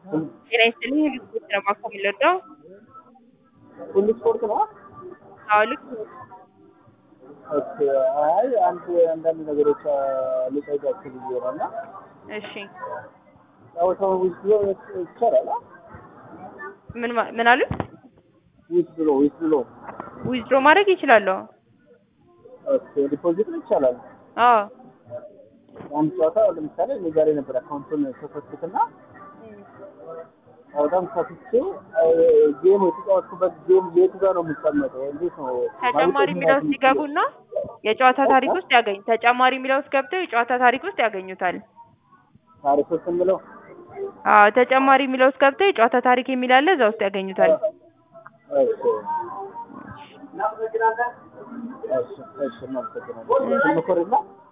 ጤና ይስጥልኝ ልክ ነው ማኮ የምንወደው ሁሉ ስፖርት ነው። አዎ ልክ ኦኬ። አይ አንድ አንዳንድ ነገሮች ልጠይቃችሁ ብዬ ነው እና እሺ ጨዋታው ዊዝ ብሎ ይቻላል? ምን ማ- ምን አሉት ዊዝ ብሎ ዊዝ ብሎ ዊዝድሮ ማድረግ ይችላሉ ኦኬ። ዲፖዚት ይቻላል። አዎ አንድ ጨዋታ ለምሳሌ እኔ ጋር የነበረ አካውንቱን ከፈትኩትና በጣም ከፍቼው ጌም የተጫወትኩበት ጌም የቱ ጋር ነው የሚቀመጠው? እንዴት ነው ተጨማሪ የሚለው ውስጥ ይገቡና የጨዋታ ታሪክ ውስጥ ያገኝ ተጨማሪ የሚለው ውስጥ ገብተው የጨዋታ ታሪክ ውስጥ ያገኙታል ታሪክ ውስጥ የምለው አዎ ተጨማሪ የሚለው ውስጥ ገብተው የጨዋታ ታሪክ የሚል አለ እዛ ውስጥ ያገኙታል እሺ እሺ እሺ እናመሰግናለን። ስልክ ኮርና